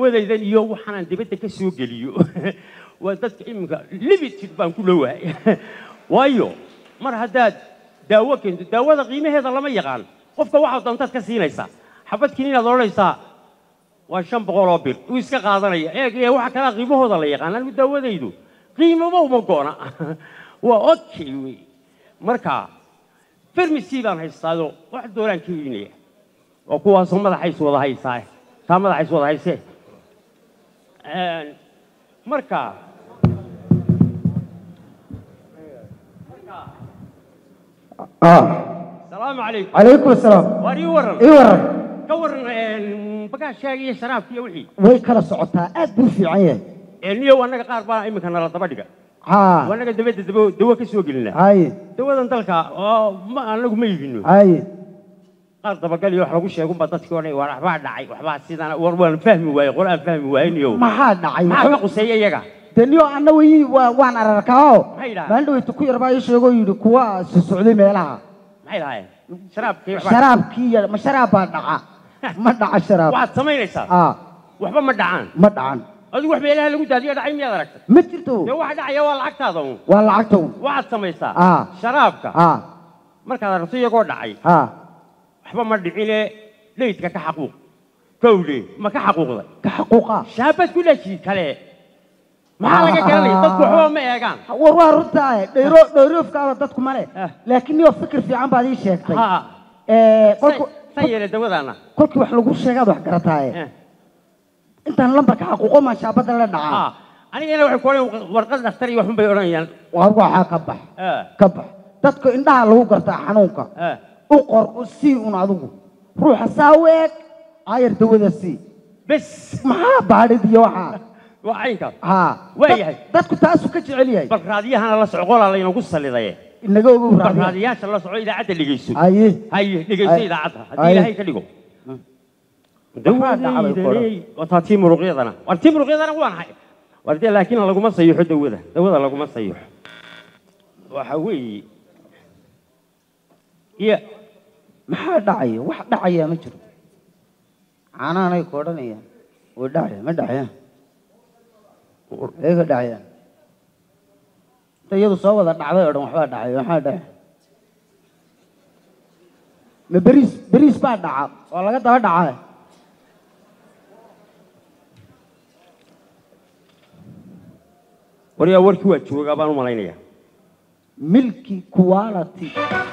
dawadaydan iyo waxaanaan dibadda ka soo geliyo waa dadka iminka limited baan ku dhowahay waayo mar haddaad daawo keento daawada qiimaheeda lama yaqaan qofka waxaad doontaad ka siinaysaa xabadkiin inaad odhanaysaa waa shan boqol oo bir uu iska qaadanaya eeg ee waxa kalaa qiimahooda la yaqaan anigu daawadaydu qiimaba uma goona waa okay wey marka farmasy baan haystaado wax doonaan ka iibinaya waa kuwaasoo madaxays wada haysaa taa madaxays wada haysee marka salaamu calaykum calaykum asalaam waar ii waran ii waran ka waran bagaashaaga iyo sharaabka iyo wixii way kala socotaa aad buu fiican yahay niyow annaga qaar baa iminka nala daba dhiga haa annaga dabadda dabo dawo ka soo gelina haye dawadan dalka oo ma anagu ma iibino haye qaar dabagal iyo wax lagu sheegunba dadkii odhan war waxbaa dhacay waxbaa sidana war waan fahmi waaye qor aan fahmi waaye niyow maxaa dhacay maxaa ka quseeya iyaga deniyo anna way waa- waan ararkaao Maxay dhahaan? maalin dhaweyta ku yar baa ii sheegoo yidhi kuwa socday meelaha maxay lahaayeen sharaabkii waxbaa- sharaabkii iyo- ma sharaab baa dhaca ma dhaca sharaab waxaad samaynaysaa aa waxba ma dhacaan ma dhacan adigu wax meelaha lagu daadiyo dhacay miyaad aragtay ma jirto dee waxa dhacaya waa lacagtaada un waa lacagta un waxaad samaysaa Ah. sharaabka aa markaad aragto iyagoo dhacay haa waxba ma dhicine leydka ka xaquuq kowle ma ka xaquuqday ka xaquuqa shaabad ku dhaji kale maxaa laga garanaya dadku waxba ma eegaan war waa runtaa dhayro dhayroofkaaba dadku male Ah. laakiin niyo fikir fiican baad ii sheegtay ha Ee, kolku- san yeele dawadaana kolkii wax lagu sheegaad wax garataaye intaan lambarka xaquuqo maan shaabada la dhacaa ha anigana waxay ku odhan warqad dhakhtar iyo waxun bay odhanayaan war waxaa ka bax Ah, ka bax dadka indhaha lagu gartaa xanuunka ah. u qor u sii un adigu ruuxa saa u eeg ayar dawada sii bes maxaa baadhid iyo waxaa waa caynkaas haa Waa Dad- yahay. dadku taasuu ka jecel yahay bal raadiyahana la soco qolaa laynagu salidaye inaga ogow bal raadiya raadiyaasha la soco idaacadda dhegeyso haye haye dhegeyso Ay. idaacadda Ay. haddii ilaahay ka dhigo Maxaa dhacday ku odhan? wataa tii muruqyadana war tii muruqyadana waan hay war dee laakiin laguma sayiixo dawada dawada laguma sayiixo waxa weeye iyo maxaa dhacaya wax dhacaya ma jiro caanahanay ku odhanayaan way dhacaya ma dhacayaan eega dhacayaan inta iyadu soo wada dhacday oo dhan waxbaa dhacay maxaa dhacay ma beriis beriis baa dhaca oo laga daba dhacay waryaa warkii waa joogaa baan u malaynayaa milki quality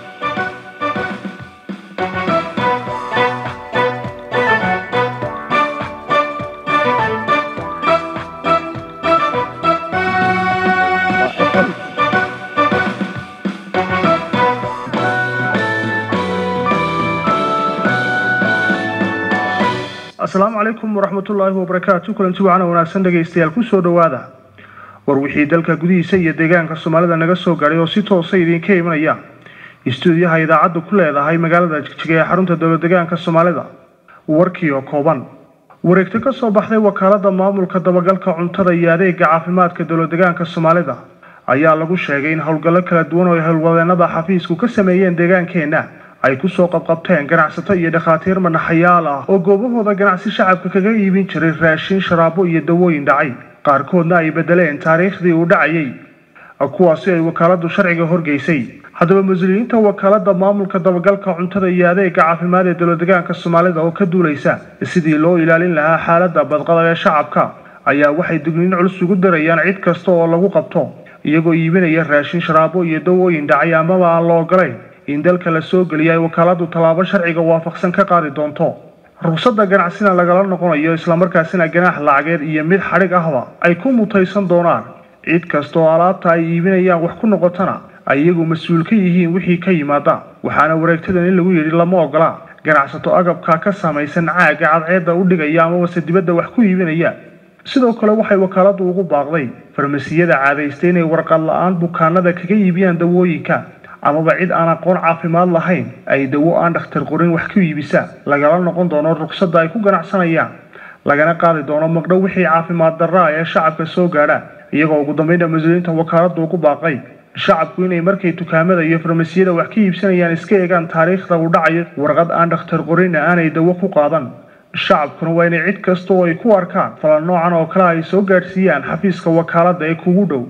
asalaamu calaykum waraxmatullaahi wabarakaatu kulanti wacan wanaagsan dhegaystayaal kusoo dhowaada war wixii dalka gudihiisa iyo deegaanka soomaalida naga soo gaadhay oo si toosa idinka imanaya istuudiyaha idaacaddu ku leedahay magaalada jigjiga ee xarunta dowladegaanka soomaalida warkii oo kooban wareegto ka soo baxday wakaalada maamulka dabagalka cuntada iyo adeega caafimaadka dowladegaanka soomaalida ayaa lagu sheegay in howlgallo kala duwan oo ay howlwadeenada xafiisku ka sameeyeen deegaankeenna ay kusoo qabqabteen ganacsato iyo dhakhaatiir manaxayaal ah oo goobahooda ganacsi shacabka kaga iibin jiray raashin sharaabo iyo dawooyin dhacay qaarkoodna ay bedeleen taariikhdii uu dhacayay kuwaasi ay wakaaladu sharciga horgeysay haddaba mas-uuliyiinta wakaalada maamulka dabagalka cuntada iyo adeega caafimaad ee dowladegaanka soomaalida oo ka duulaysa sidii loo ilaalin lahaa xaalada badqada ee shacabka ayaa waxay digniin culus ugu darayaan cid kasta oo lagu qabto iyagoo iibinaya raashin sharaabo iyo dawooyin dhacay amaba aan la ogolayn in dalka la soo geliya ay wakaaladu tallaabo sharciga waafaqsan ka qaadi doonto rugsada ganacsina lagala noqonayo islamarkaasina ganaax lacageed iyo mid xadhig ahba ay ku mutaysan doonaan cid kasta oo alaabta ay iibinayaan wax ku noqotana ay iyagu mas-uul ka yihiin wixii ka yimaada waxaana wareegtadan in lagu yidhi lama ogola ganacsato agabka ka samaysan caaga cadceedda u dhigaya amabase dibadda wax ku iibinaya sidoo kale waxay wakaaladu ugu baaqday farmasiyada caadaystay inay warqad la-aan bukaanada kaga iibiyaan dawooyinka amaba cid aan aqoon caafimaad lahayn ay dawo aan dhakhtar qorin wax ku iibisa lagala noqon doono ruqsadda ay ku ganacsanayaan lagana qaadi doono maqdhow wixii caafimaad darra ee shacabka soo gaadha iyagoo ugu dambeynta mas-uuliyiinta wakaaladu ugu baaqay shacabku inay markay dukaamada iyo farmasiyada wax ka iibsanayaan iska eegaan taariikhda uu dhacayo warqad aan dhakhtar qorinna aanay dawo ku qaadan shacabkuna waa inay cid kasta oo ay ku arkaan falan noocan oo kale ay soo gaadhsiiyaan xafiiska wakaaladda ee kugu dhow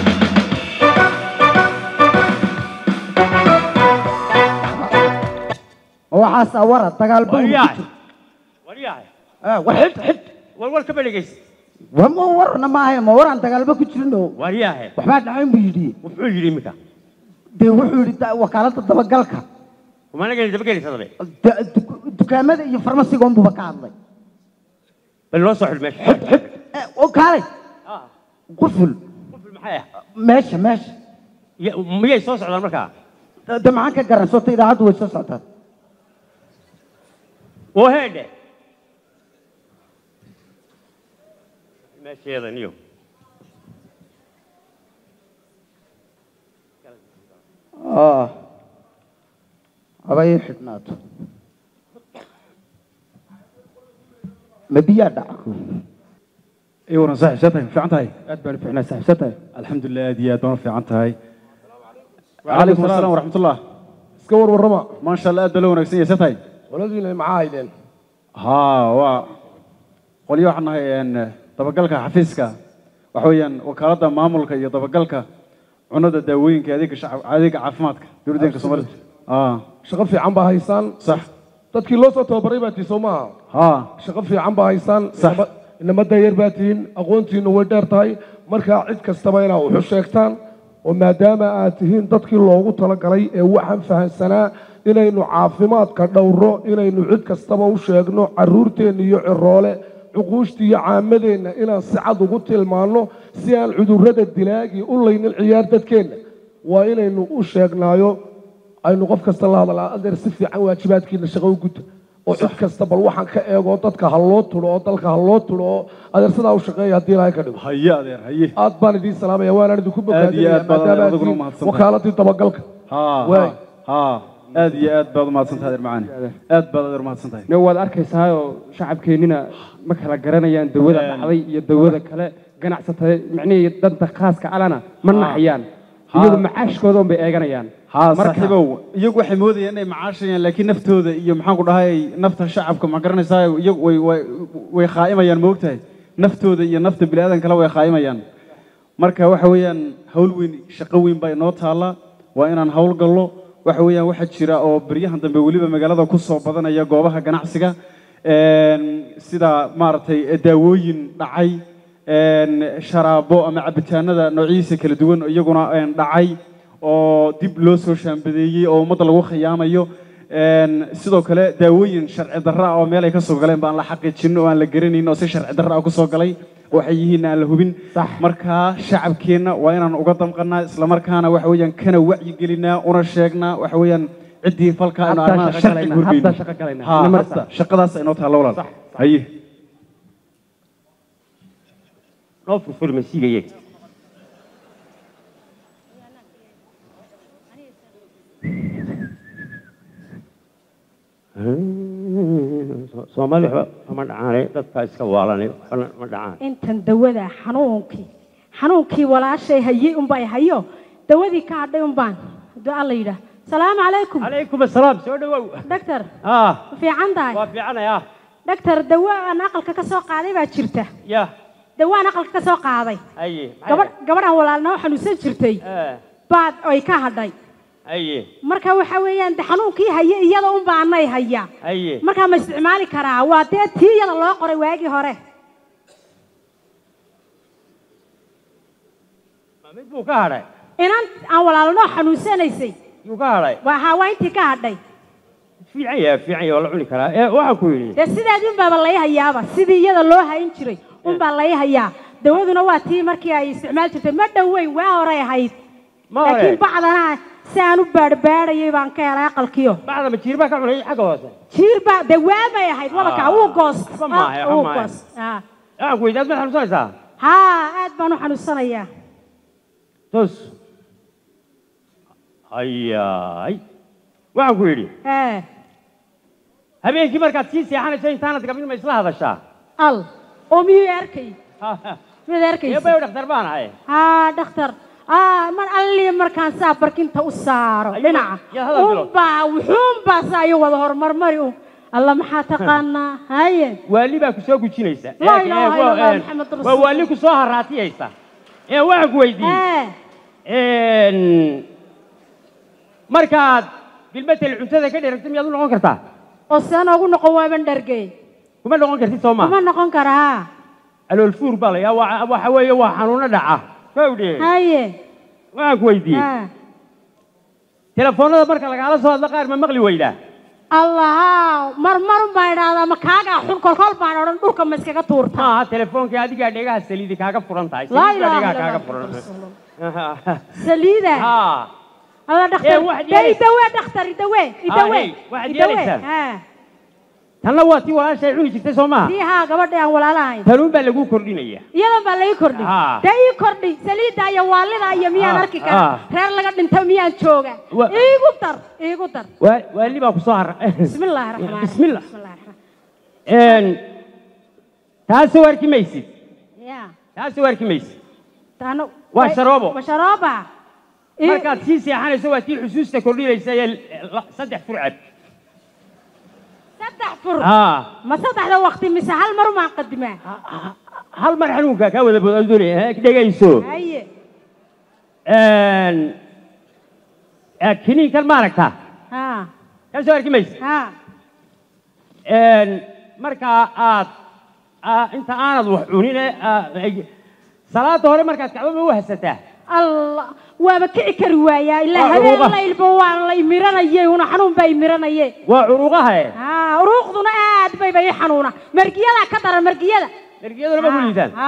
ma waxaasaa wara dagaal baa waryahay waryahay war xid xid war war kama dhegaysa war ma warna maahayn ma waraan dagaalba ku jirino waryahay waxbaa dhacayn buu yidhi wuxuu yidhi iminka dee wuxuu yidhi da- wakaaladda dabagalka kumanaga dabagelaysa dabe Da- du- dukaamada iyo farmasiga unbuba ka hadlay bal loo soo xidh meesha Eh, oo kaalay Ah, quful quful maxay ah meesha meesha Ya- miyay soo socdaan markaa Da- de maxaan ka garan soota idaacaddu way soo socotaan oo heedhe meesheeda niyo Ah. haba ii xidhnaato ma biyaa dhaca اي ورا صح شتاي في عنتاي اد بان فيعنا صح شتاي الحمد لله دي اد في عنتاي وعليكم السلام ورحمه الله iska war warrama ما شاء الله اد لو wanaagsan yahay شتاي qoladiina maxaa haydeen ها waa qolyo waxaan nahay een dabagalka xafiiska waxa weeyaan wakaaladda maamulka iyo dabagalka cunada daawooyinka adeega shacab adeega caafimaadka dowladeenka Soomaaliya ah shaqo fiican baa haysaan صح dadkii loo soo tababaray baa tii soo maaha ها shaqo fiican baa haysaan Sax. inama- inama dayar baa tihiin aqoontiinu way dheer tahay markaa cid kastaba inaa wuxu sheegtaan oo maadaama aad tihiin dadkii loogu talagalay ee waxaan fahansanaa inaynu caafimaadka dhowro inaynu cid kastaba u sheegno caruurteenna iyo ciroole cuquushta iyo caamadeenna inaan si cad ugu tilmaanno si aan cudurrada dilaagii u laynin ciyaar dadkeenna waa inaynu u sheegnaayo aynu qof kasta la hadalaa adeer si fiican waajibaadkiina shaqo u guta oo cid kasta bal waxaan ka eego dadka ha loo tulo oo dalka ha loo tulo oo adeer sidaa u shaqeeya haddii ilaahay ka dhigo haye adeer haye aad baan idiin salaamaya waanaan idinku Aad iyo bogaadinaya aad baad maadaama aad adiguna tihiin mahadsantahay. wakaaladii dabagalka ها Waay. ها aad iyo aad baad umahadsantahay adeer macaan aad baad adeer umahadsantahay ne waad arkaysaa oo shacabkeennina ma kala garanayaan dawada Een. dhacday iyo dawada kale ganacsatada micnihii danta khaaska alana ma naxayaan Ha. iyagu macaashkooda un bay eeganayaan ها Marka- saaxiibow iyagu waxay moodayaan inay macaashayaan laakiin naftooda iyo maxaan ku dhahay nafta shacabka ma garanaysaa iyagu way way way khaa'imayaan ma ogtahay naftooda iyo nafta bini aadan kale way khaa'imayaan marka waxa weeyaan hawl weyn shaqo weyn baa inoo taalla waa inaan hawl gallo waxa weeyaan waxaa jira oo beryahan dambe weliba magaalada ku soo badanaya goobaha ganacsiga een, sida maaragtay daawooyin dhacay een, sharaabo ama cabitaanada noocyadiisa kala duwan oo iyaguna een, dhacay oo dib loo soo shaambadeeyey oo ummadda lagu khiyaamayo een, sidoo kale daawooyin sharci darro ah oo meel ay ka soo galeen baan la xaqiijin oo aan la garanayn oo si sharci darro ah ku soo galay waxay yihiin aan la hubin marka shacabkeenna waa inaan uga damqanaa islamarkaana waxa weeyaan kana wacyigelinaa una sheegnaa waxa weeyaan ciddii falka aynu Hadda arrimaha shaqo sharci galaynaa, gurbayno hadda shaqo galaynaa. Ha, Ina marsa. hadda shaqadaas inoo taalla walaal Sax, sax. haye noo furfuri masiiga iyaga soomaali waxba kama dhacaane dadkaa iska waalanay waxbana ma dhacaan intan dawada xanuunkii xanuunkii walaashay hayey unbay hayo dawadii ka hadhay unbaan hadduu alla yidhaah salaamu calaykum calaykum assalaam soo dhawow dhaktar ah ma fiican tahay waa fiicanaya dhaktar dawo aan aqalka ka soo qaaday baa jirta ya dawo aan aqalka ka soo qaaday haye gabadh gabadhan walaalna oo xanuunsan jirtay Eh, baad ay ka hadhay haye marka waxa weeyaan de xanuunkii haye iyada unbaa anay haya haye markaa ma isticmaali karaa waa dee tii iyada loo qoray waagii hore Ma mid buu ka hadhay inan aan walaalnoo xanuunsanaysay yuu ka hadhay waa haa waa intii ka hadhay fiican yahay fiican yahay waa la cuni karaa ee waxaan ku yidhi dee sideedii unbaaba lay hayaaba sidii iyada loo hayn jiray unbaa lay hayaa dawaduna waa tii markii ay isticmaali jirtay ma dhoweyn waa horay ahayd ma hore laakiin bacdana si aan u baadhbaadhayay baan ka helay aqalkiyo bacda ma jiir baa ka cunay xagga hoose jiir baa dee waabay ahayd wabakaa wuu goost waxba maahe, waxba wuu maahe. goost Ah. waxaan ku yidhi aad ma xanuunsanaysaa haa aad baan u xanuunsanayaa tos hayaay waxaan ku yidhi ee habeenkii markaad sii seexanayso intaanad gabin ma isla hadashaa al oo miyuu arkay miyuu arkaysa eebayo dhakhtar baan ahay haa dhakhtar aa mar allii markaan saa barkinta u saaro Ayuu- dhinaca yaa hadal bilo. unbaa wuxuunbaa saa iyo wada horumarmari un alla maxaa taqaanaa haye waali baa ku soo gujinaysa Laa Ee, ilaaha ee, illa Allah, ee, Muhammad waa rasuul. waali ku soo haraatiyaysa ee waxaan ku weydiiyey ee markaad bilmatel cuntada ka dheragta miyaad u noqon kartaa oo sidaan ugu noqon waaban dhargey kuma noqon kartid soo kuma maa noqon karaa aloolfuur baa la yaa waa- waxa weeye waa xanuuno dhaca kowdhe haye waxaan ku weydiiyey ha telefoonada marka lagaala soo hadla qaar ma maqli weydaa allah mar marun baan idhaahdaa ma kaagaa xun kolkol baan odhan dhulka ma iskaga tuurta maaha telefoonkii adigaa dhegaha saliidi kaaga furan tahay laa saliid baa ilaaha dhegaha illa kaaga allah furan rasuulullah. saliida ha alla Ee, dhakhtar waxaad dee yeelaysaa- idawe dhakhtar idawe idawe hey, waxaad idawe yeelaysaa. ha tanna waa tii walaashay cuni jirtay soo maaha tii haa gabadha aan walaalahayn tanuun baa lagu kordhinaya iyadan baa laii kordhi Ah. dee ii kordhi saliidda iyo waalida iyo miyaan Ah, arki karaa ah. reer laga dhinta miyaan jooga Wa- iigu dar iigu dar waa waali baa ku soo hara bismi illaahi raxmaan Bismillah. bismillahi raxmaan Een, taasi u arki maysid ya taasi u arki maysid taano Waa sharoobo. waa sharooba Ii- markaad sii seexanayso waa tii xusuusta kordhinaysa ee la- saddex furcad saddex fur ha ma saddexda waqti mise hal mar umaan qadimaa hal mar xanuunka kaa wada bood doonaya dhegayso haye Een, ee, kiniinkan ma aragtaa ha kaa soo arki maysid ha Een, markaa aad aa- inta aanad wax cunine aa- ay- salaada hore markaad kacdo ma u hasataa allah waaba kici kari waayaa ilaa Waa habeen curuqa. laylba waa la imiranayey una xanuun baa imiranaye waa curuqaha e ha uruuqduna aad bayba ii xanuuna margiyada ka daran margiyada mergiyaduna ma kuliidaan ha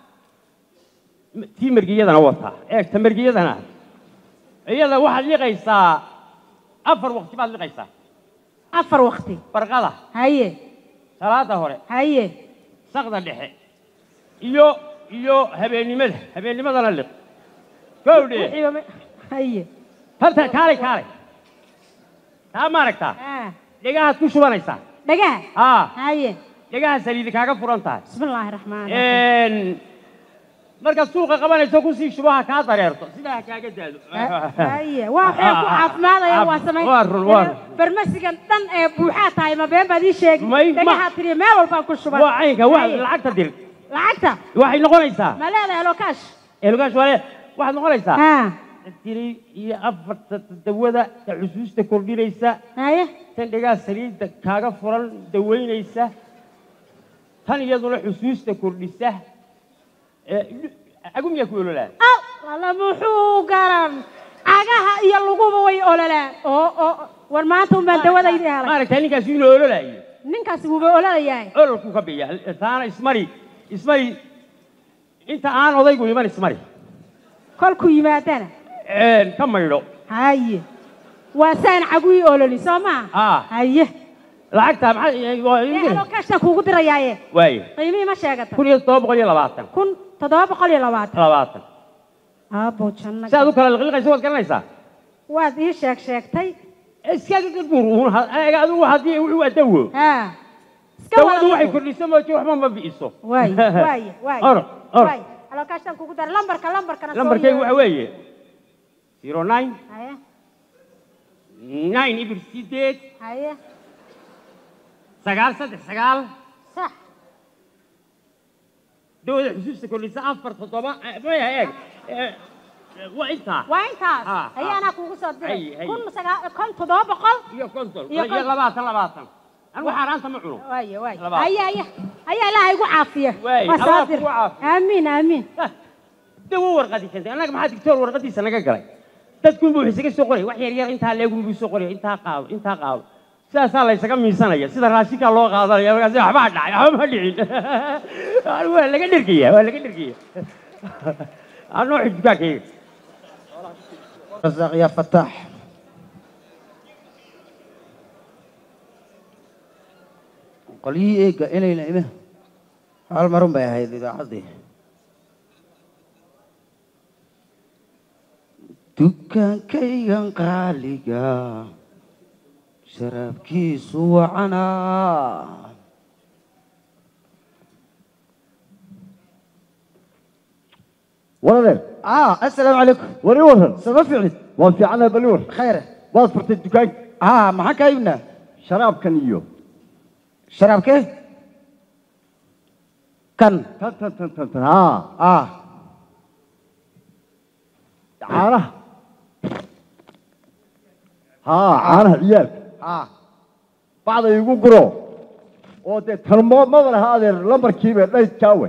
tii mergiyadana wataa eegta mergiyadana iyada waxaad liqaysaa afar waqti baad liqaysaa afar waqti barqada haye salaada hore haye saqda dhexe iyo iyo habeennimada habeennimadana liq gowdhe wixiiba ma- haye tarta kaalay kaalay taa ma aragtaa ha dhegahaad ku shubanaysaa dhagaha haa haye dhegaha saliidi kaaga furan tahay bismi illaahi raxmaan raxiim Een, markaad suuqa qabanayso kusii shubaha kaa dareerto sidaa ha kaaga daado haye waa waxay ku caafimaadaya waa samayn Waa run, waa run. farmasigan dhan ee buuxaa tahay ma been baad ii sheegi May- ma- dhagahaa tiriya meel walbaan ku shuban waa caynka wa Haye. lacagta dir lacagta waxay noqonaysaa ma leedahay lokaash eelgaash waale waxaad noqonaysaa ha tiri iyo afarta dawada ta xusuusta kordhinaysa haye tan dhegaa saliidda kaaga furan dawaynaysa tan iyaduna xusuusta kordhisa Ee, agumyaa ku ololaan al alla muxuu garan cagaha iyo luguba way ololaan oo oo war maanta unbaan dawadaydi helay maaragtaa ninkaasi inuu ololaayo ninkaasi wuuba ololayahay ololku ka biya taana ismari ismari inta aan odaygu iman ismari kolkuu yimaadana Een, ka maydho haye waa saan caguii ololi soo maa Ah. haye lacagta maxaa waa ee idin diri? lokaashtan kuugu dirayaaye waaye qiimihii ma sheegata kun iyo todoba boqol iyo labaatan kun toddoba boqol iyo labaatan labaatan aabo janna si aad u kala liqliqayso waad garanaysaa waad ii sheeg sheegtay iska buur adigu haddii wuxuu waa dawo ha iska dawadu waxay wada kordhiso mooji waxba ma bi'iso waay waay waay or or waay lokaashtan kuugu dara lambarka lambarkana soo lambarkaygu yeero. waxa weeye zero nine haye nine ibir sideed haye sagaal saddex sagaal sax dawada xusuusta kordhisa afar toddoba eh, maya eeg eh, waa intaa waa intaas Ah, haye ah. anaa kuugu soo diray Hay, hay. kun sagaa kun toddoba boqol iyo konton Iyo iyo konton. labaatan labaatan anigu xaaraanta ma cuno waaye waaye Labaad. haye haye haye ilaaha igu caafiya Waay, waa Allah saadir kugu caafiyo. aamiin aamiin dawo warqadii keentay annaga maxaa digtoor warqadiisa naga galay dadkunbuu wuxuu isaga soo qoraya wax yar yar intaa leegunbuu soo qoraya intaa qaado intaa qaado sidaasaa la ysaga miisanaya sida raashinkaa loo qaadanaya markaasi waxbaa dhacay waxba ma dhicin waa laga dhergaya waa laga dhergaya anoo xijbaankayga رزاق يا فتاح qolyihii eega inayna ime hal marun bay ahayd idaacaddii dukaankaygan qaaliga sharaabkiisu wacanaa waladeer ah assalaamu calaykum wari waran sama fiicnid waan fiicanahay bali war khayre waad furtay dukaanka ah maxaan kaa iibnaa sharaabkan iyo sharaabkee kan tan tan tan tan tan haa ah caanaha haa caanaha ciyaalka ah bacda igu guro oo dee tanmo maba laha adeer lambarkiiba dhaydkaawe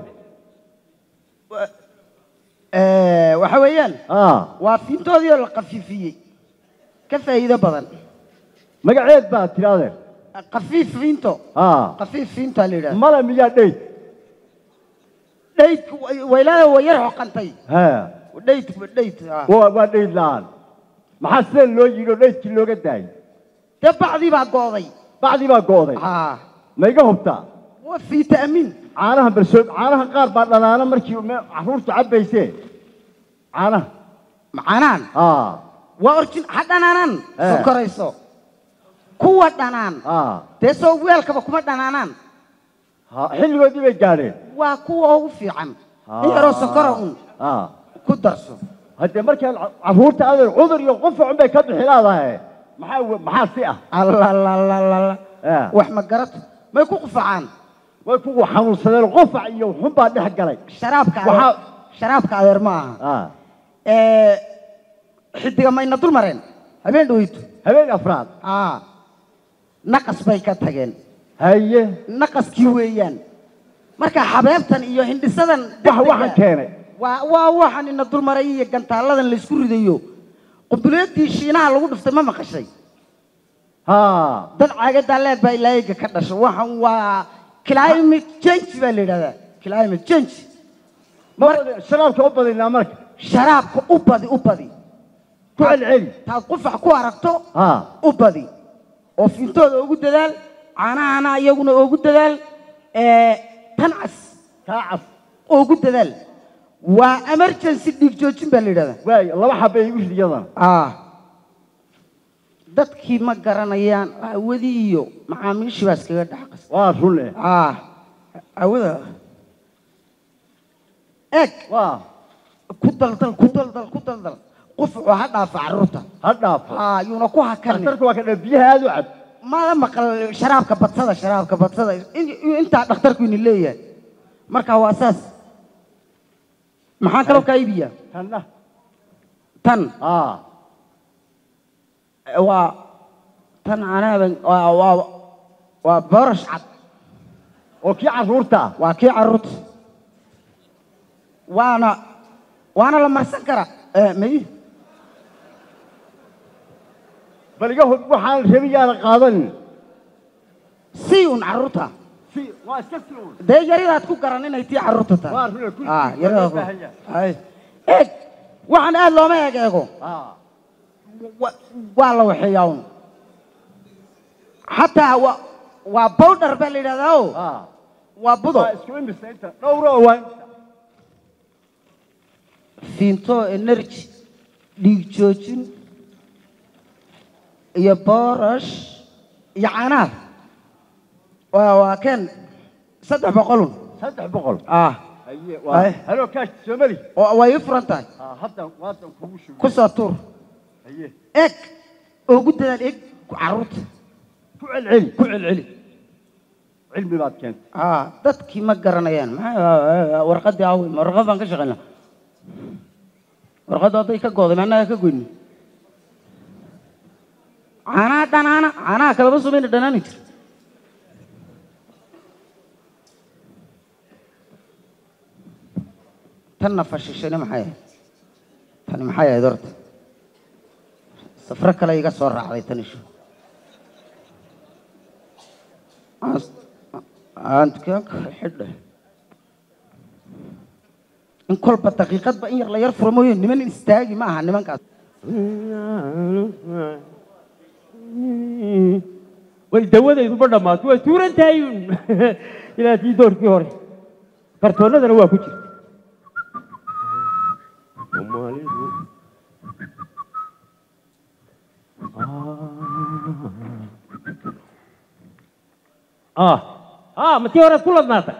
Eh, waxa weeyaan haa waa fiintoodii oo la khafiifiyey ka faa'iido badan magaceed baa tiri adeer khafiif fiinto haa khafiif fiintaa la yidhahda mala miyaa dhayd dhaydku way- waylaada way yar xoqantay haa dhayd dhayd ah. waa waa dhayd la-aan maxaa sideen loo yidhi oo dhaydkii looga daayay dee bacdii baa gooday bacdii baa go'day ah ma iga hubtaa waa fiitaamin caanaha balsood caanaha qaar baa dhanaana markii me- carruurtu cabbaysee caanaha macanaan haa waa orjin ha dhanaanan Eh. sokorayso kuwa dhanaan haa dee soo weelkaba kuma dhanaanaan haa xilligoodii bay gaadheen waa kuwa ugu fiican in yaroo sokora un haa ku darso haddee markaan ca- carruurta adeer cudur iyo qufacun bay ka bixi leedahay maxaa we- maxaa si ah allalalala Eh. wax ma garato may ku qufacaan way kuwa xanuunsadeen qufac iyo xun baa dhex galay sharaabka Waxaa- adeer sharaabka adeer ma aha haa Eh, xidiga mayna dul mareen habeen dhaweyto habeen afraad ah naqas bay ka tageen haye naqaskii weeyaan marka xabeebtan iyo hindhisadan wax degdega- waxaan keenay waa waa waxaan ina dulmaray iyo gantaaladan laysku ridayo qumbuleedii shiinaha lagu dhiftay ma maqashay haa dad caagadaa leeg baa ilaahiga ka dhashay waxaan waa climate change baa la yidhahdaa climate change ma sharaabka u badinaa marka sharaabka u badi u badi ku celceli taad qufac ku aragto haa u badi oo fiintooda ugu dadaal caanahana iyaguna ugu dadaal ee, tan cas kaa cas ugu dadaal waa emergency dhiig joojin baa la yidhahdaa waay laba xabay igu rid iyadana ah dadkii ma garanayaan awadii iyo macaamiishii baa iskaga dhex qas waa run eh ah awada eeg waa ku daldal ku daldal ku daldal qufucu ha dhaafa carruurta ha dhaafo ah yuuna ku hakanin dhakhtarku waa ka dha biyaha aad u cab mada maqal sharaabka badsada sharaabka badsada In- intaa dhakhtarku ini leeyahay marka waa saas maxaa kaloo kaa iibiya tanna tan haa waa tan anaaba waa waa waa boorash cad oo kii carruurta ah waa kii carruurta waana waana la marsan karaa Eh, may bal iga hub waxaan rabin yaana qaadanin sii un carruurta si waa iska si un dee yaridaad ku garan inay tii carruurta tahay waa run kulli ah yaridaad ku baahan yahay. Ay. eeg waxaan aad looma eeg eego haa wa- waa la waxeeyaa un xataa waa waa bowdhar baa la yidhahdaa o haa waa budo waa isku imisa inta dhowro oo waa fiinto energy dhiig joojin iyo boorash iyo caanaha waa waa keen saddex boqolun saddex boqol ah haye Ay. waa halo kaash soomali oo way ii furan tahay haa hadda waadan kugu shugo ku soo tuur haye eeg ugu dadaal eeg carruurta ku celceli ku celceli cilmi baad keentay ah dadkii ma garanayaan maxaa warqadii awi ma warqad baan ka shaqaynaa warqadda hadday ka gooday maanaga ka goyni caanaha dhanaana caanaha kalaba sumayna dhanaani jir tanna fashishani maxay ahayd tani maxay ahayd horta safro kale iga soo raacday tan ishu aantka xidhe in kolba daqiiqadba in yar la yar furo mooye niman istaagi ma aha nimankaas way dawadayduba dhammaato way tuuran tahay uun ilaa tii doorkii hore kartoonnadana waa ku jirta Soomaalidu. ah ah ma tii horead ku ladnaatay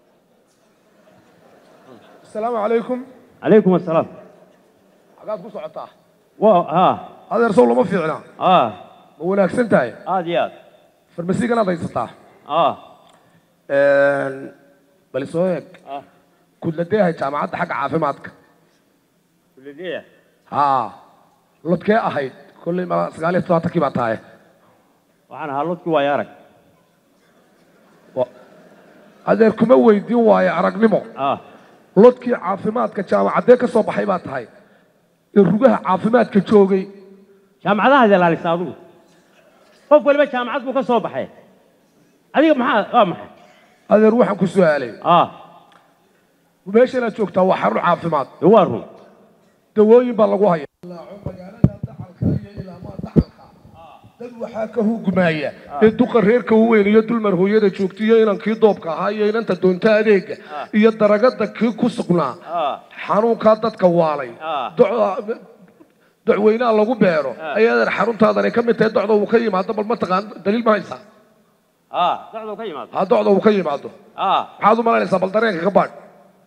asalaamu calaykum calaykum assalaam xagaad ku socotaa waa ah adeer sow lama fiicna ah ma wanaagsan tahay aad iyo aad farmasiganaad haysataa ah bal isoo eeg kudladeehay jaamacadda xagga caafimaadka kulladeeya haa lodkee ahayd kolley ma sagaal iyo toddobaatankii baa tahay waxaan ahaa lodkii waayo arag adeer kuma weydiin waayo aragnimo ah lodkii caafimaadka jaamacaddee ka soo baxay baa tahay ee rugaha caafimaadka joogay jaamacadahaad ilaalisa adigu qof waliba jaamacad buu ka soo baxay adiga maxaa waa maxay adeer waxaan ku su'aalay ah meesha inaad joogtaa waa xarun caafimaad dee waa run dawooyin baa lagu haya magaalada dacalka iyo ilaamaa dacalka dad waxaa ka hugmaaya ee duqa reerka weyn iyo dulmar hooyada joogta iyo inankii doobka ahaa iyo inanta doonta adeega iyo daragada kii ku sugnaa ah xanuunkaa dadka waalay Ah. doc- docweynaha lagu beero ayaa adeer xaruntaadanay ka mid tahay docda uu ka yimaado bal mataqaan daliil ma haysaa ah socduu ka yimaado ha docda uu ka yimaado ah maxaad u malaynaysaa bal dareenka ka baadh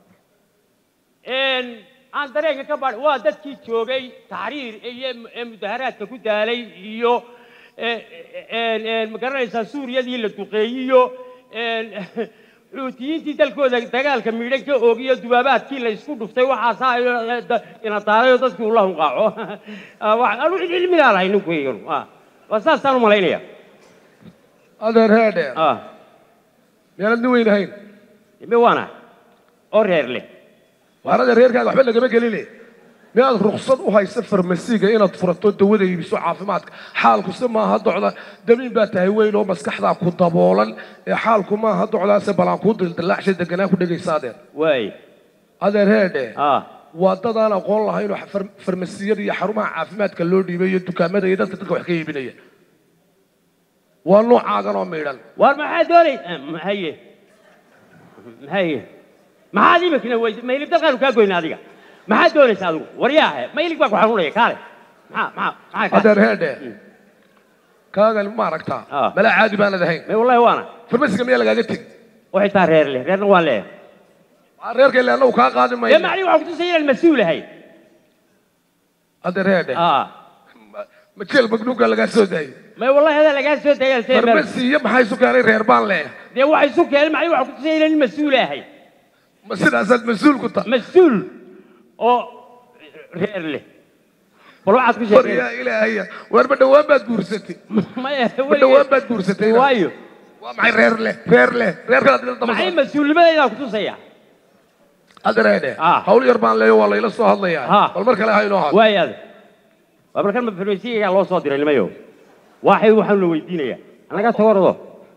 een aan dareenka ka baadh waa dadkii joogay taxriir iyo ee mudaharaadka ku daalay iyo ee- een een ma garanaysaa suuriyadii la duqeeyiyo een xuutiyiintii dalkooda dagaalka miidhan ka oogiyo dubaabaadkii la isku dhuftay waxaasaa iyo da- ina taalayo dadkii ula hunqaaco Ah, wax- anu cid cilmigaa lahay ninkuygan ah waa saasaan u malaynaya adeer heedhe ah miyaanad nin weyn ahayn ime waana oo reer leh waan adeer reerkaaga waxba lagama geline miyaad ruksad u haysa farmasiga inaad furato dawada iibiso caafimaadka xaalku se maaha docda damiin baa tahay weyn oo maskaxdaa ku daboolan ee xaalku maaha docdaase balaan kuu dildillaacshay deganaa ku dhegaysa adeer waay adeer heedhe ah waa dadaan aqoon lahayn oo far- farmasiyada iyo xarumaha caafimaadka loo dhiibay iyo dukaamada iyo dadka dadka wax ka iibinaya waa noocaagan oo miidhan waar maxaa doonay haye haye maxaad imikna weyd maylib dalkaanu kaa goyna adiga maxaad doonaysa adigu waryaahe maylig baa ku xanuunaya kaale maxaa maxaa maxaa adeer heedhe kaagan ma aragtaa Ah. malaa caadi baanad ahayn may wallahi waana farmasiga miyaa lagaaga tegi oo xitaa reer leh reerna waan leeyahay reerka ile annagu kaa qaadi dee mayno macnihi waxaa kutusaya inaan mas-uul ahay adeer heedhe ah ma jeel magnuunka lagaa soo daayay may wallahi adaa lagaa soo dayaan see meel farmasi iyo maxaa isu keenay reer baan leh dee waxa isu keenay macnihi waxaa kutusaya inaan mas-uul ahay ma sidaasaad mas-uul ku tahay mas-uul oo reer leh bal waxaad ku war sheekay yaa ilaahaya waar ma dhowaan baad guursatay maya ma dhowaan baad guursatay waayo waa maxay reer leh reer leh reerkaad daba maxay mas-uulnimadaydaa kutusaya adeer heedhe Ah. hawl yar baan leeyo waa layla soo hadlayaa Ah. bal mar kale ha inoo hadlo waayaada waa balkan farmasiyagaa loo soo diray nimayo waxay waxaan la weydiinayaa annaga tawarado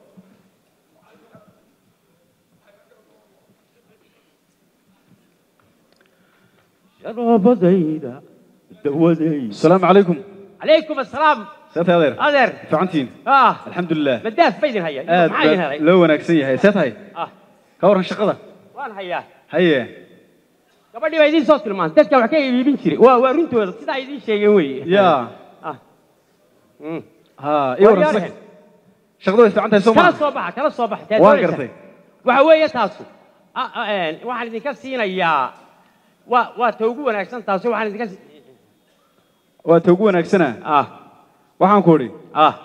sharaabadayda dawadayda السلام عليكم calaykum assalaam سيد هذير adeer فعنتين ah الحمد لله madaaf baydin haya آد maxaa idin helay لو وناكسن يهي سيد هاي ah كورن شقده waan hayaa هيا gabadhii baa idiin soo tilmaantay dadka wax ka iibin jiray waa waa runtooda sidaa idiin sheegeen weeye يا ah Mm. ها اي ورن Waryaarahan. شقده فعنتها kala سوما soo baxa kala soo baxa waan gartay waxa weeye taasu Ah, ah, een, waxaan idinka siinayaa waa waa ta ugu wanaagsan taasu waxaan idinka si- waa ta ugu wanaagsana ah waxaan ku idhi ah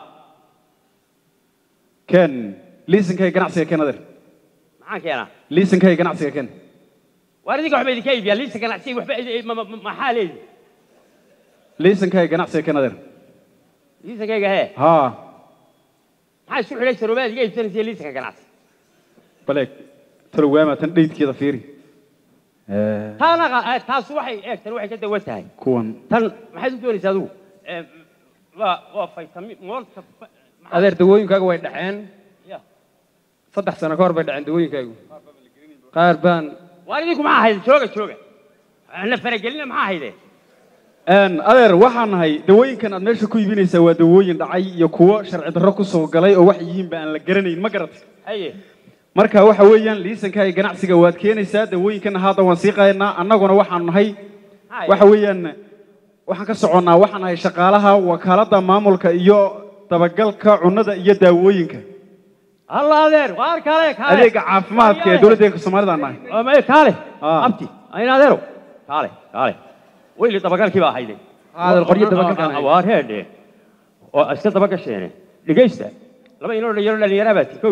ken liisankay ganacsiga ken adeer maxaan keenaa liisankay ganacsiga ken waar idinka waxba idinka iibiyaa liisa ganacsiga waxba idi- ma- ma- ma- maxaa leedi liisankay ganacsiga ken adeer liisankayga hee haa maxaa isku xidhay saroobaad iga iibsanaysa liisanka ganacsi baleeg talowaama tan dheydkeeda fiiri Eh, taana qa- eh, taasu waxay eegtan waxay ka dawan tahay kuwan tan maxaad u doonaysaa adigu Eh, waa waa faytami moolta fa- maxaa- adeer dawooyinkaaga way dhaceen Ya. saddex sano ka hor bay dhaceen dawooyinkaagu qaar baan waar idinku maxaa hayde jooga jooga na faragelina maxaa hayde Een, adeer waxaan nahay dawooyinkan aad meesha ku iibinaysaa waa dawooyin dhacay iyo kuwo sharci darro ku soo galay oo wax yihiinba aan la garanayn ma garatay haye marka waxa weeyaan liisanka iyo ganacsiga waad keenaysaa dawooyinkana hadda waan sii qaadnaa annaguna waxaan nahay Haye. waxa weeyaan waxaan ka soconnaa waxaan nahay shaqaalaha wakaaladda maamulka iyo dabagalka cunnada iyo daawooyinka alla adeer waar kaale kaale adeega caafimaadka ee dowladdeena soomaalida aan nahay Ama- kaale Ah. abti ayn adeero kaale kaale weyli dabagalkii baa hayde adeer qoryo dabagalkaan hayay. waa reedhe oo iska dabagasheene dhegaysta laba inoo dhalinyaro dhalinyaraa baa ti kowdhe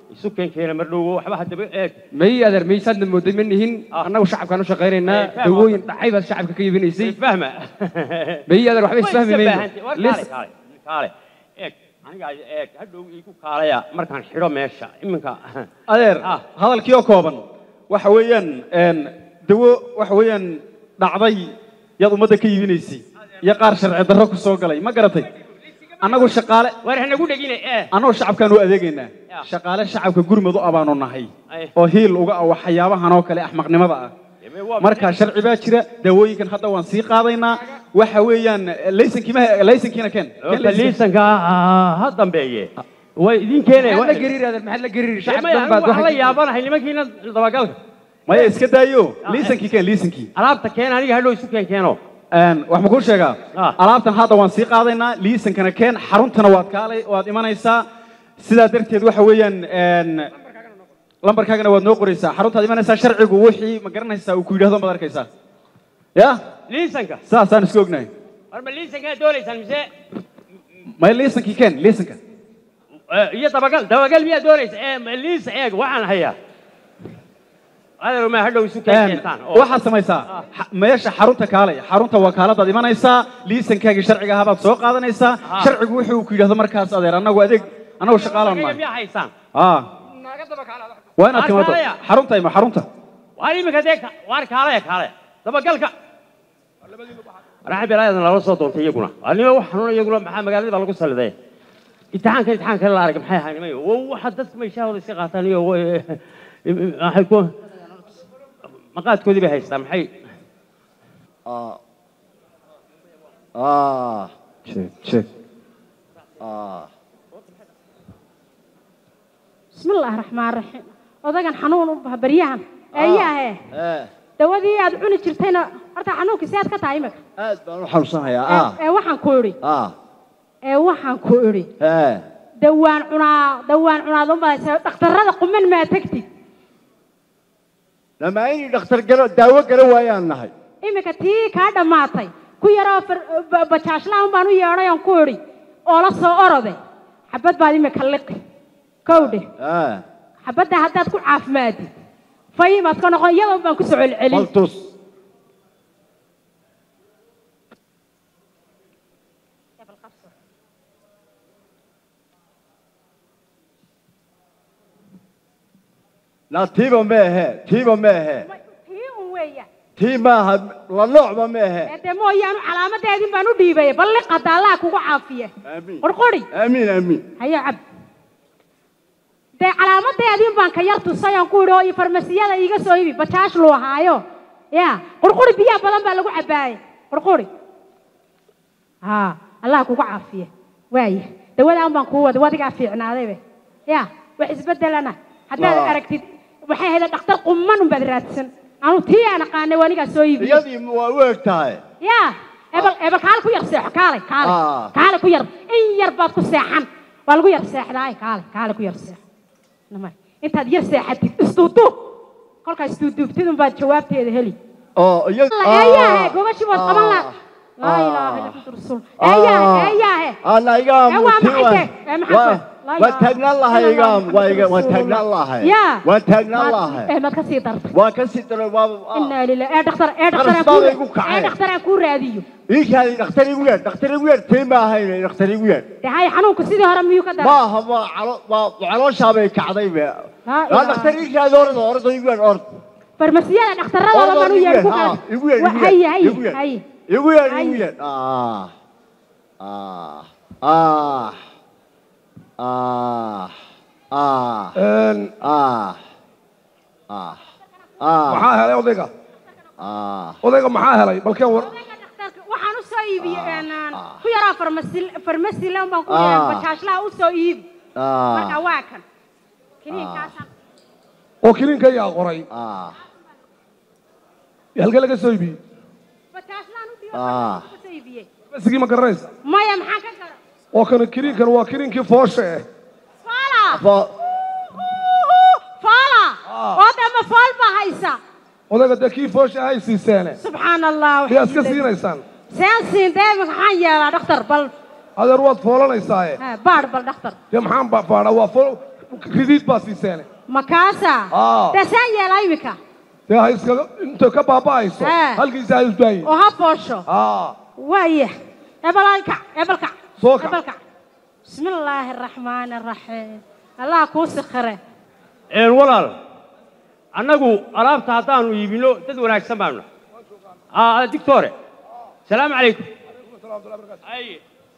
isu keen keena mar dhow waxba haddaba eeg may adeer maysaadna mooday ma nihin Ah. annagu shacabkaan u shaqaynaynaa Eh, faham. dawooyin dhacay baad shacabka ka iibinaysay fahma may adeer waxba isfahmi mayno kaale Lis- kaale kaale eeg aniga eeg hadhow iigu kaalaya markaan xidho meesha iminka adeer Ah. hadalkii oo kooban waxa weeyaan een, dawo waxa weeyaan dhacday yaad ummadda ka iibinaysay iyo qaar sharci darro ku soo galay ma garatay annagu shaqaale war hanagu dhegine ee annagoo shacabkaan u adeegaynaa Ya. shaqaale shacabka gurmud u abaanu nahay Ay. oo hiil uga ah waxyaabahan oo kale axmaqnimada ah Eme waa marka sharci baa jira daawooyinkan hadda waan sii qaadaynaa waxa weeyaan laysankii ma laysankiina keen Keen Horta laysanka. liisanka ah, ha dambeeye way idin keenaya maxaad la gariir adeer maxaad la gariir shacab badan baad waxaan la waxay- yaabanahay nimankiina dabagalka maya iska daayo laysankii keen laysankii alaabta keen aniga hadhow isu keen keeno Een, wax ma kuu sheegaa Ah. alaabtan hadda waan sii qaadaynaa liisankana keen xaruntana waad kaalay waad imanaysaa sidaa darteed waxa weeyaan een, lambarkaagana waad noo qoraysaa xaruntaad imanaysaa sharcigu wixii ma garanaysaa uu ku yidhahdo maad arkaysaa ya liisanka saasaan isku ognahay war ma liisankaa doonaysaan mise maya liisankii keen liisanka Eh, iyo dabagal dabagal miyaa doonaysa ee ma liisa eeg waxaan hayaa adeer ma hadhow isu keen Een, keentaan oo- waxaad samaysaa xa- meesha xarunta kaalay xarunta wakaaladaad imanaysaa liisankaagii sharciga ahabaad soo qaadanaysaa Ah. sharcigu wuxuu ku yidhahdo markaas adeer annagu adeeg annagu shaqaalan Aniga nahay miyaa haysaan Ah, waa inaad Waa timaado kaalaya. xarunta ima xarunta waar iminka dee ka- waar kaalaya kaalaya dabagalka raxan bilaayadan lala soo doontay iyaguna anima wax xanuun iyaguna maxaa magaalada baa lagu saliday imtixaanka imtixaan kale la arag maxay ahaa nimayo Wa- waxa dadka meeshahooda iska qaataan iyo wa- waxay ku maqaadkoodii bay haystaan maxay آه آه sheeg sheeg آه بسم الله الرحمن الرحيم odagan xanuun u baha baryahan eeyaahe إيه dawadii aad cuni jirtayna horta xanuunkii si aad ka tahay imika aad baan u xanuunsanayaa ah ee waxaan ku idhi ah ee waxaan ku idhi ee dawaan cunaa dawaan cunaad u badaysa dhakhtarrada quman maa tegtid lama inay dhakhtar galo daawo galo waayaan nahay iminka tii kaa dhammaatay ku yaroo far- ba- bajaashlahan baan u yeedhay aan ku idhi oo la soo orode xabad baad imika liqi kowdhe ee xabadda haddaad ku caafimaadid fayimaad ka noqon iyadoo baan ku soo celcelin baltus la tiiba meehe tiiba meehe tii un weeya tii maaha la noocba meehe ee dee mooyaanu calaamadeedin baan u dhiibaya bal liqada allaha kugu caafiye aamiin qorqori aamiin aamiin hayo cab dee calaamadeedin baan ka yar tusay aan ku idhi oo iyo farmasiyada iiga soo ibi bajaash luu ahaayo ya qurquri biyaha badan baa lagu cabaaye qurquri haa allaha kugu caafiye waaya dawadaan baan kuu wada wadigaa fiicnaadaybe ya wax isbedelana haddaad Waa. aragtid waxay hayda dhakhtar qumman unbaad raadsan anu tii aan aqaanay wanigaa soo iibiyey iyadii waa u eg tahay ya ebel ebel kaale ku yar seexo kaale kaale Ah. kaale ku yar in yar baad ku seexan waa lagu yar seexdaa kaale kaale ku yar seexo namay intaad yar seexatid isduuduub kolkaa isduuduubtid unbaad jawaabteeda heli oo iyad eeyaahe gobashii waad qaban la laa ilaaha illa anta rasuul eeyaahe eeyaahe ana igaam Ee, waa maxay tee? Ee, maxay tee? Laa waa ilaaha taagnaan lahay illa igaam Allah, waa iga waa Rasuulullah. taagnaan lahay ya waa taagnaan Maad- lahay ee maad ka sii dartay waa ka sii daray waa inaa lilah ee dhakhtar ee dhakhtar aan Qarasbaad kuu- igu kacay. ee dhakhtar aan kuu raadiyo ii kaadi dhakhtar igu yeer dhakhtar igu yeer tii ma ahayn dhakhtar igu yeer dee hay xanuunku sidii hore miyuu ka daray ma aha waa calo waa calooshaabay kacday be Laa waa ilaaha. dhakhtar ii kaadi orda orda igu yeer ord farmasiyada dhakhtarradooda baan u yeedhi ku ha, kala igu yeer Wa- igu haye yeer haye igu yeer haye igu yeer Haye. igu yeer ah ah ah ah ah Een, ah ah ah maxaa helay odayga ah odayga maxaa helay balkeen war Odayga dhakhtarka waxaan u soo iibiyey een, een, ku yaraa farmasi farmasi lan baan ku Ah. yeedhi bajaashlaha u soo iibi marka ah waa kan kiniinkaasaan oo kiliinka yaa qoray ah halkee laga soo iibiyey bajaashlaan u dhiyo Ah. ka soo iibiyey masigii ma garanaysa maya maxaan ka gara oo kana kiliinkan waa kiliinkii foosha eh faala Fo- faala oo dee ma faal baa haysa odayga dee kii foosha hay siiseene subxaan allah miyaa iska siinaysaan seen siin dee maxaan yeelaa dhakhtar bal adeer waad foolanaysaaye ha, baadh bal dhakhtar dee maxaan ba- baadha waa fool ridiid baa siiseene makaasa Aa. dee saan yeelaa imika dee ha iskaga inta ka baaba'ayso Eh. halkiisa ha isdaayi oo ha boosho aa waaya ebalkac ebalkac Soo kac. ebalkac bismi illaahi araxmaani araxiim allah kuu sikhire een walaal annagu alaabta haddaanu iibino dad wanaagsan baanu nahay aa dictore salaamu calaykum Ay.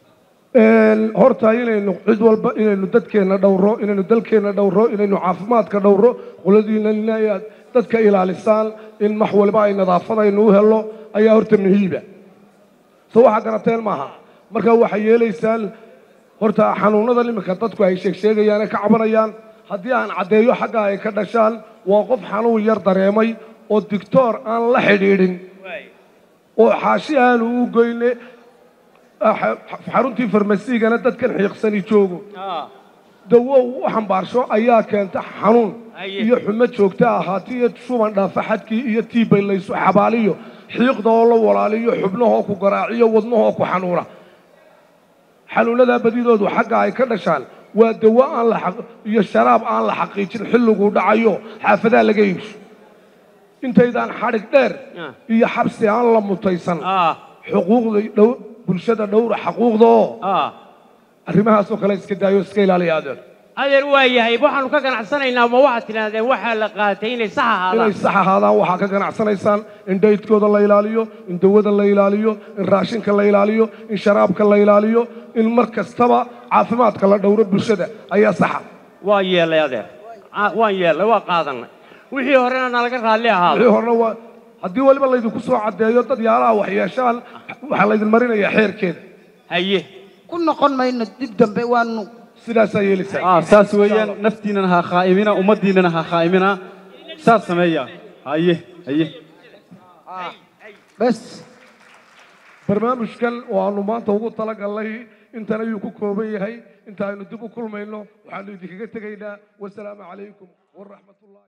Een, horta inaynu cid walba inaynu dadkeenna dhowro inaynu dalkeenna dhowro inaynu caafimaadka dhowro qoladiina inaad dadka ilaalisaan in wax walba ay nadaafadaynu u helo ayaa horta muhiiba so waxaa garateen maaha marka waxay yeelaysaan horta xanuunada iminka dadku ay sheegsheegayaan ee ka cabanayaan haddii aan caddeeyo xagga ay ka dhashaan waa qof xanuun yar dareemay oo dictoor aan la xidhiidhin oo xaashi aanu u goyne ah, xaruntii farmasigana dadkan xiiqsani joogo Ah, dawo u xambaarsho ayaa keenta xanuun Haye. iyo xumo joogta ahaati iyo shuban dhaafa xadkii iyo tiibay laysu xabaaliyo xiiqda oo la walaaliyo xubnahoo ku garaaciyo wadnahoo ku xanuuna xanuunadaa badidoodu xagga ay ka dhashaan waa dawo aan la xaq- iyo sharaab aan la xaqiijin xilliguu dhacayo xaafadaha laga iibso intaydaan xadhig dheer Ah. iyo xabsi aan la mutaysan ah, xuquuqda dhow bulshada dhowra xaquuqda oo ah. arrimahaasoo kale iska daayo iska ilaaliya adeer adeer waa yahay waxaanu ka ganacsanaynaa ma waxaad tidhaahdeen waxaa la qaatay inay sax inay ahaadaan sax ahaadaan waxaa ka ganacsanaysaan in dhaydkooda la ilaaliyo in dawada la ilaaliyo in raashinka la ilaaliyo in sharaabka la ilaaliyo in mar kastaba caafimaadka la dhowro bulshada ayaa saxa waa yeelay adeer Ah, waan yeelay waa qaadanay wixii horena nalaga raalli ahaado wixii horena waa haddii weliba laydinku soo caddeeyo dad yaalaha wax yeeshaan waxaa laydin marinayaa xeerkeeda haye ku noqon mayno dib dambe waanu sidaasaa yeelaysaa ah saas weeyaan naftiinana ha khaa'imina ummaddiinana ha khaa'imina saas sameeya haye haye bes barnaamijkan oo aanu maanta ugu talagalnay intan ayuu ku kooban yahay inta aynu dib u kulmayno waxaanu idinkaga tegaynaa wasalaamu calaykum waraxmatullahi